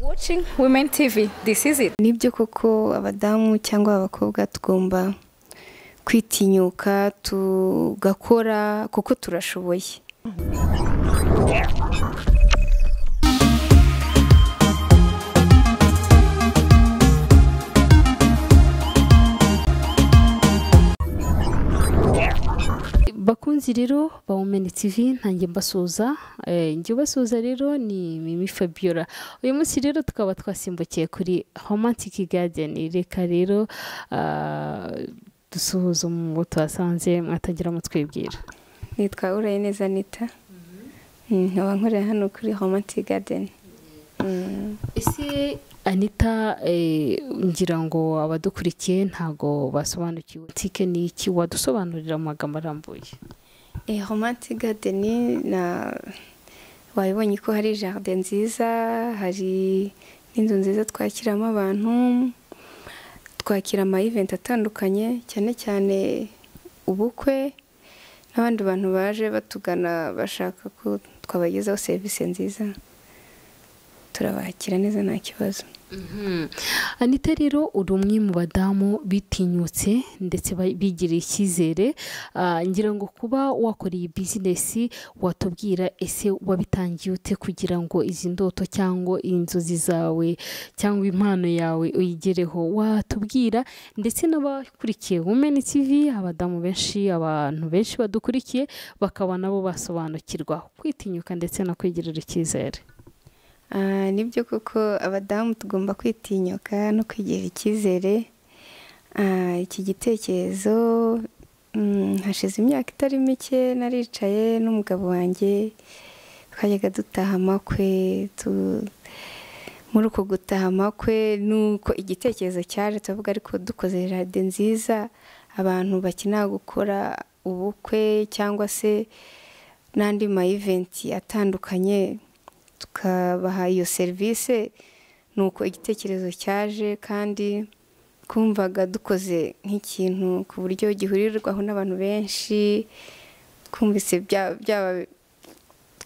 watching Women TV. This is it. nibyo koko abadamu cyangwa abakobwa tugomba kwitinyuka tugakora kuko turashoboye bakunzi rero ba wumeni tivi ntange mbasuhuza njye ubasuhuza rero ni mimi fabiola uyu munsi rero tukaba twasimbukiye kuri homantiki gadeni reka rero ah, dusuhuze mu tuhasanze mwatagira mutwibwira nitwa urayineza anita Mm, nkaba nkorera hano kuri homati gadeni ese anita eh, ngira ngo abadukurikiye ntago basobanukiwe tike ni iki wadusobanurira mu magambo arambuye homati gadeni na wabibonye ko hari jaride nziza hari n'inzu nziza twakiramo abantu twakira ama event atandukanye cyane cyane ubukwe n'abandi bantu baje batugana bashaka ko twabagezaho serivisi nziza turabakira neza nta kibazo Mhm. anita rero uri umwe mu badamu bitinyutse ndetse ba- bigiriye icyizere Ah, ngira ngo kuba wakora iyi bizinesi watubwira ese wabitangiye ute kugira ngo izi ndoto cyangwa inzozi zawe cyangwa impano yawe uyigereho watubwira ndetse n'abakurikiye wumeni tv abadamu benshi abantu benshi badukurikiye bakaba nabo basobanukirwa kwitinyuka ndetse no kwigirira icyizere Ah, nibyo koko abadamu tugomba kwitinyuka no kwigirira icyizere Ah, iki gitekerezo mm, hashize imyaka itari mike naricaye n'umugabo wanjye twajyaga dutaha amakwe tu- muri uko gutaha amakwe nuko igitekerezo cyaje turavuga ariko dukoze jaride nziza abantu bakenera gukora ubukwe cyangwa se n'andi ma eventi atandukanye tukabaha iyo serivisi ni uko igitekerezo cyaje kandi twumvaga dukoze nk'ikintu ku buryo gihurirwaho n'abantu benshi twumvise bya- byaba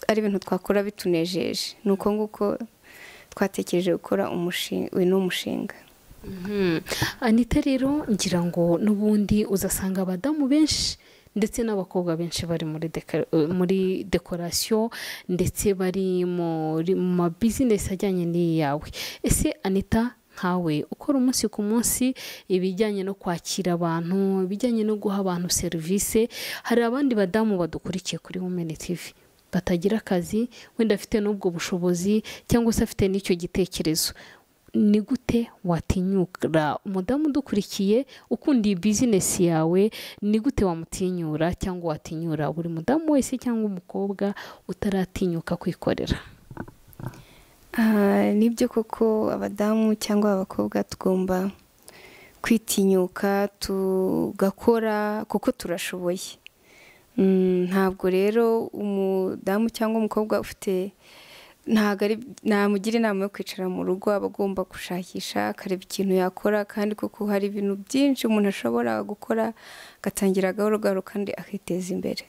ari ibintu twakora bitunejeje ni uko nguko twatekereje gukora umushinga uyu ni umushinga Mhm. anita rero ngira ngo n'ubundi uzasanga abadamu benshi ndetse n'abakobwa benshi bari muri deka- eh, muri dekorasiyo ndetse bari muri- mu ma bizinesi ajyanye n'iyi yawe ese anita nkawe ukora umunsi ku munsi ibijyanye no kwakira abantu ibijyanye no guha abantu serivisi hari abandi badamu badukurikiye kuri wumeni tivi batagira akazi wenda afite n'ubwo bushobozi cyangwa se afite n'icyo gitekerezo ni gute watinyura umudamu udukurikiye ukunda iyi bizinesi yawe ni gute wamutinyura cyangwa watinyura buri mudamu wese cyangwa umukobwa utaratinyuka kwikorera Ah, nibyo koko abadamu cyangwa abakobwa tugomba kwitinyuka tugakora kuko turashoboye Mm, ntabwo rero umudamu cyangwa umukobwa ufite ntabwo ari namugira inama yo kwicara mu rugo aba agomba gushakisha akareba ikintu yakora kandi kuko hari ibintu byinshi umuntu ashobora gukora agatangira gahoro gahoro kandi akiteza imbere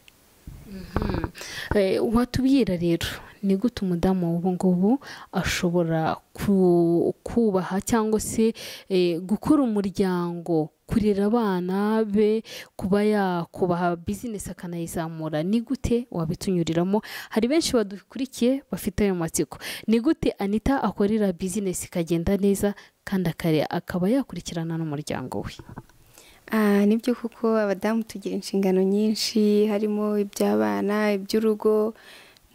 Eh, watubwira rero ni gute umudamu w'ubu ngubu ashobora ku- kubaha cyangwa se eh, gukora umuryango kurera abana be kuba yakubaha bizinesi akanayizamura ni gute wabitunyuriramo hari benshi badukurikiye bafite ayo matsiko ni gute anita akorera bizinesi ikagenda neza kandi akare- akaba yakurikirana n'umuryango we Ah, nibyo kuko abadamu tugira inshingano nyinshi harimo iby'abana iby'urugo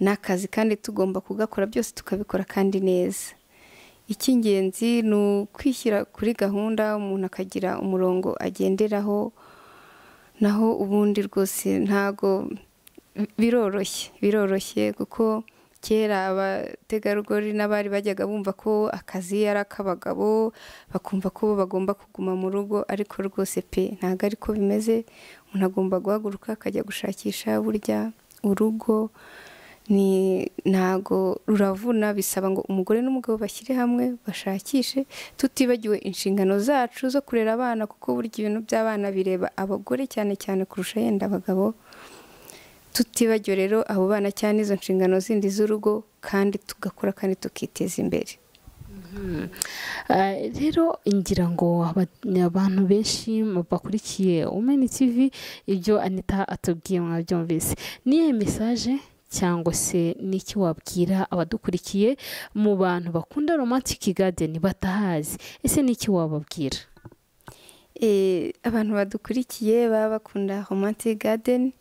n'akazi kandi tugomba kugakora byose tukabikora kandi neza icy'ingenzi ni ukwishyira kuri gahunda umuntu akagira umurongo agenderaho naho ubundi rwose ntago biroroshye biroroshye kuko kera abategarugori n'abari bajyaga bumva ko akazi ari ak'abagabo bakumva ko bo bagomba kuguma mu rugo ariko rwose pe ntabwo ari ko bimeze umuntu agomba guhaguruka akajya gushakisha burya urugo ni ntago ruravuna bisaba ngo umugore n'umugabo bashyire hamwe bashakishe tutibagiwe inshingano zacu zo kurera abana kuko burya ibintu by'abana bireba abagore cyane cyane kurusha yenda abagabo tutibagiwe rero abo bana cyane izo nshingano zindi z'urugo kandi tugakora kandi tukiteza imbere Eh, rero ngira ngo aba- abantu benshi bakurikiye umeni tv ibyo anita atubwiye mwabyumvise niyo mesaje cyangwa se n'iki wabwira abadukurikiye mu bantu bakunda romantic garden batahazi ese n'iki wababwira Eh, abantu badukurikiye baba bakunda romantic garden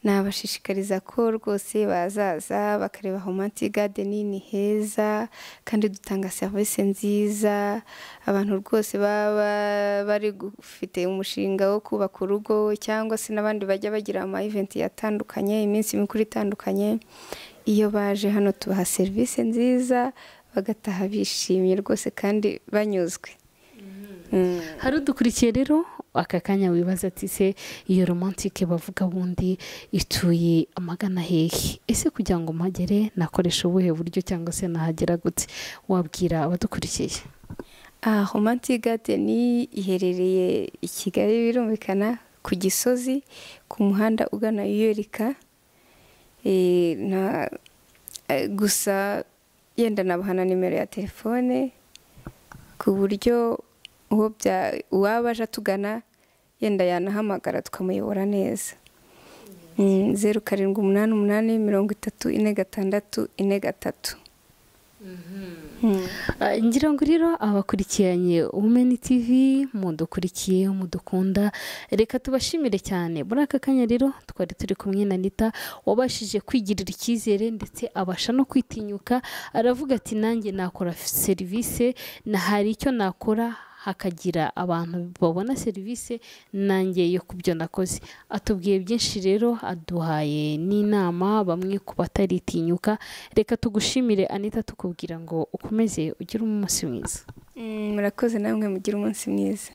nabashishikariza ko rwose bazaza bakareba romantic garden ni heza kandi dutanga serivisi nziza abantu rwose baba bari gufite umushinga wo kubaka urugo cyangwa se n'abandi bajya bagira ama event atandukanye iminsi mikuru itandukanye iyo baje hano tubaha serivisi nziza bagataha bishimye rwose kandi banyuzwe Mm. hari udukurikiye rero aka kanya wibaza ati se iyo romantic bavuga bundi ituye amagana hehe ese kugira ngo mpagere nakoresha ubuhe buryo cyangwa se nahagera gute wabwira abadukurikiye Ah, Romantic Garden iherereye i Kigali birumvikana ku Gisozi ku muhanda ugana Yuyerika Eh, na eh, gusa yenda nabahana nimero ya telefone ku buryo uwo bya uwaba aje atugana yenda yanahamagara tukamuyobora neza Mm, zeru karindwi umunani umunani mirongo itatu ine gatandatu ine gatatu Mm. Ah, ngira ngo rero abakurikiranye Women TV mudukurikiye mudukunda reka tubashimire cyane muri aka kanya rero twari turi kumwe na Anita wabashije kwigirira icyizere ndetse abasha no kwitinyuka aravuga ati nanjye nakora serivisi na hari icyo nakora hakagira abantu babona serivisi nanjye yo ku byo nakoze atubwiye byinshi rero aduhaye n'inama bamwe ku bataritinyuka reka tugushimire anita tukubwira ngo ukomeze ugire umunsi mwiza Mm, murakoze namwe mugire umunsi mwiza